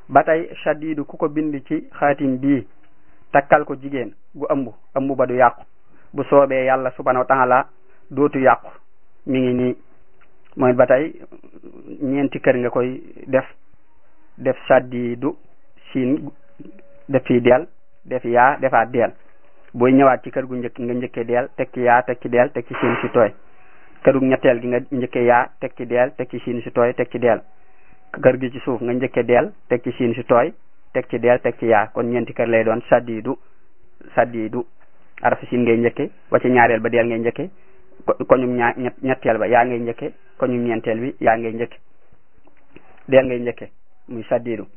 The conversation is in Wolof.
ba tey shadidu ku ko bind ci xaatim bii takkal ko jigéen gu ëmb ëmb ba du yàqu bu soobee yàlla subhanahu wa taala dootu yàqu mi ngi nii mooy ba tey ñeenti kër nga koy def def shadidu siin def fii deel def yaa defaat deel booy ñëwaat ci kër gu njëkk nga njëkkee deel teg ci yaa teg ci deel teg ci siin si tooy këru ñetteel gi nga njëkkee yaa teg ci deel teg ci siin si tooy teg ci deel kër gi ci suuf nga njëkkee deel teg ci siin si tooy teg ci deel teg ci yaa kon ñeenti kër lay doon saddiidu saddiidu arafi siin ngay njëkke ba ci ñaareel ba deel ngay njëkke koñum ñaa ñetteel ba yaa ngay njëkke koñum ñeenteel bi yaa ngay njëkke deel ngay njëkke muy saddiidu